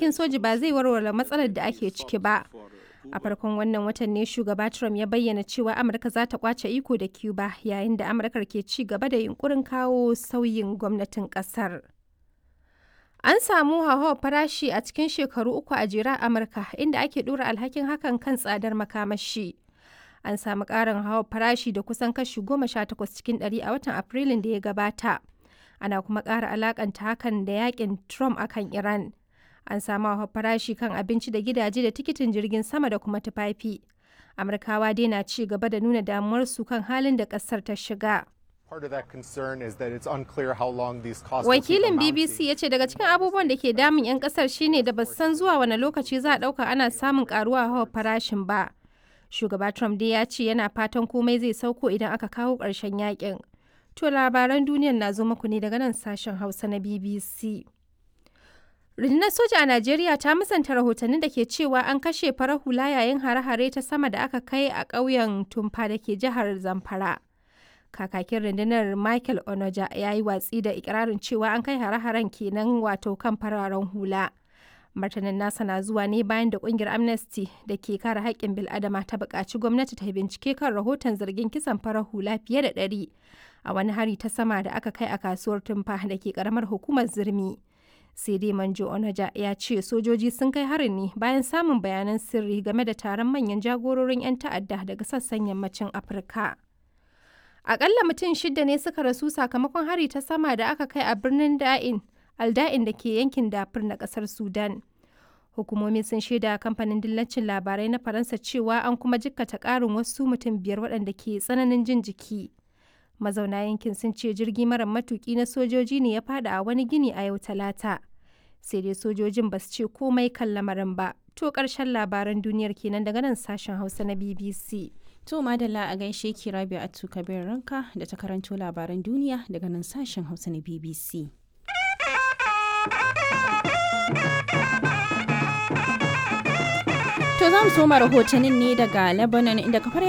matakin soji ba zai warware matsalar da ake ciki ba. A farkon wannan watan ne shugaba Trump ya bayyana cewa Amurka za ta kwace iko da Cuba yayin da Amurka ke ci gaba da yunkurin kawo sauyin gwamnatin kasar. An samu hauhawar farashi a cikin shekaru uku a jera Amurka inda ake dora alhakin hakan kan tsadar makamashi. An samu ƙarin hauhawar farashi da kusan kashi goma sha takwas cikin ɗari a watan Afrilun da ya gabata. Ana kuma ƙara alakanta hakan da yakin Trump akan Iran. An samu hauhawar farashi kan abinci da gidaje da tikitin jirgin sama da kuma tufafi. Amurkawa dai na ci gaba da nuna damuwarsu kan halin da ƙasar ta shiga. Wakilin BBC ya ce daga cikin abubuwan da ke damun 'yan kasar shine da ba san zuwa wani lokaci za a ɗauka ana samun karuwa hawa farashin ba. Shugaba Trump dai ya ce yana fatan komai zai sauko idan aka kawo ƙarshen yakin. To labaran duniyar na zo muku ne daga nan sashen Hausa na BBC. Rundunar soja a Najeriya ta musanta rahotannin da ke cewa an kashe farar hula yayin hare-hare ta sama da aka kai a ƙauyen Tumfa da ke jihar Zamfara. kakakin rundunar michael onoja ya yi watsi da ikirarin cewa an kai hare-haren kenan wato kan fararen hula martanin nasa na zuwa ne bayan da kungiyar amnesty da ke kare haƙƙin bil'adama ta buƙaci gwamnati ta bincike kan rahoton zargin kisan farar hula fiye da ɗari a wani hari ta sama da aka kai a kasuwar tumfa da ke ƙaramar hukumar zirmi sai dai manjo onaja ya ce sojoji sun kai harin ne bayan samun bayanan sirri game da taron manyan jagororin 'yan ta'adda daga sassan yammacin afirka Akalla mutum shida ne suka rasu sakamakon hari ta sama da aka kai a birnin Da'in, Alda'in da ke yankin Dafur na kasar Sudan. Hukumomi sun shaida kamfanin dillacin labarai na Faransa cewa an kuma jikkata ƙarin wasu mutum biyar waɗanda ke tsananin jin jiki. Mazauna yankin sun ce jirgi mara matuki na sojoji ne ya fada a wani gini a yau talata. Sai dai sojojin ba su ce komai kan lamarin ba. To ƙarshen labaran duniyar kenan daga nan sashen Hausa na BBC. To madalla a gaishe ki Rabi Atu Kabir Ranka da ta karanto labaran duniya daga nan sashen Hausa na BBC. To za mu soma rahotannin ne daga Lebanon inda kafar